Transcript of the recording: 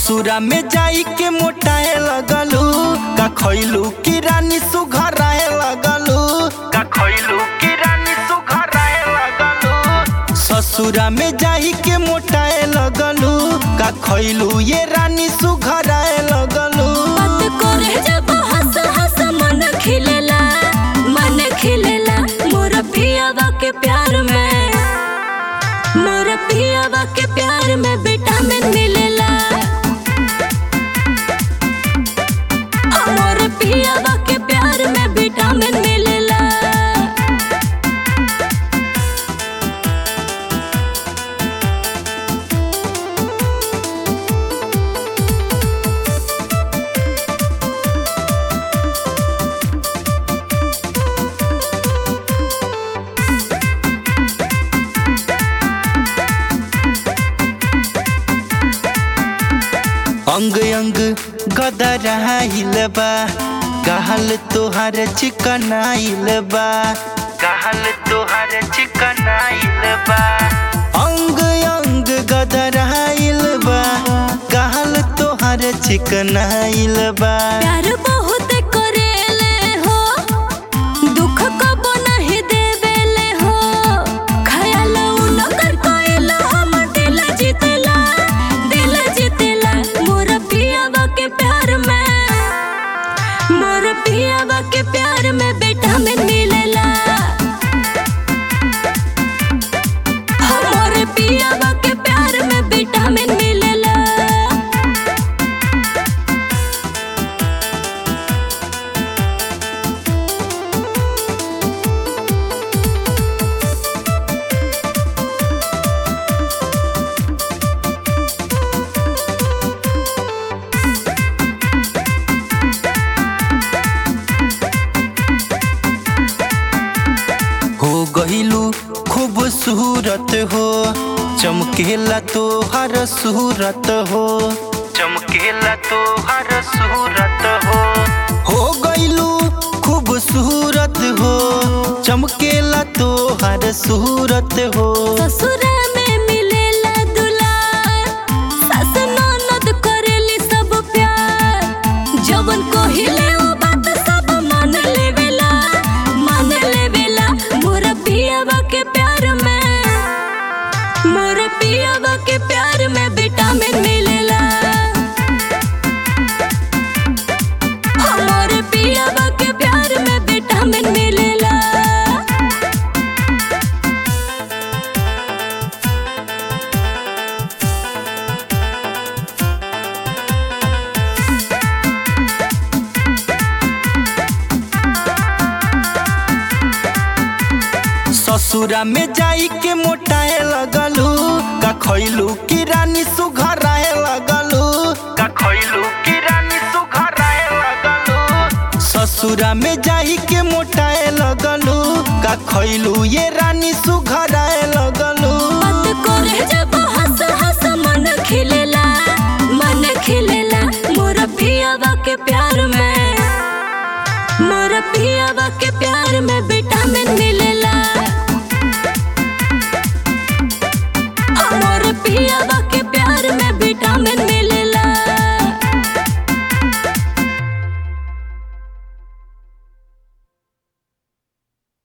ससुरा में जाई के मोटाए लगलू का खैलू की रानी सुघराए लगलू का खैलू की रानी सुघराए लगलू ससुरा में जाई के मोटाए लगलू का खैलू ये रानी सुघराए लगलू बात करे जब हंस हंस मन खिलेला मन खिलेला मोर पियावा के प्यार में मोर पियावा के प्यार में विटामिन मिलेला मोर पियावा के प्यार में विटामिन मिलेला अंग अंग गदराइल बा गहल तोहार चिकनाइल बा गहल तोहार चिकनाइल बा अंग अंग गदराइल बा गहल तोहार चिकनाइल बा प्यार बहुत करेले हो दुख कबो नहीं देवेले हो ख्याल उनकर कोइल हम दिल जीतेला दिल जीतेला मोर पियावा के प्यार में मोर पियावा के प्यार में विटामिन मिलेला हो मोर पियावा के प्यार में विटामिन मिलेला हो गहिलू खूबसूरत हो चमकेला तोहर सूरत हो चमकेला तोहर सूरत हो हो गइलू खूबसूरत हो चमकेला तोहर सूरत हो ससुरा में मिलेला दुलार सास ननद करेली सब प्यार जवन कहिले ओ बात सब मान लेवेला मान लेवेला मोर पियावा के प्यार में मोर पियावा के प्यार में विटामिन मिलेला मोर पियावा के प्यार में विटामिन मिलेला ससुरा में जाई के मोटाए लगलू का खैलू की रानी सुघराए लगलू का खैलू की रानी सुघराए लगलू ससुरा में जाई के मोटाए लगलू का खैलू ये रानी सुघराए लगलू बात करे जब हंस हंस मन खिले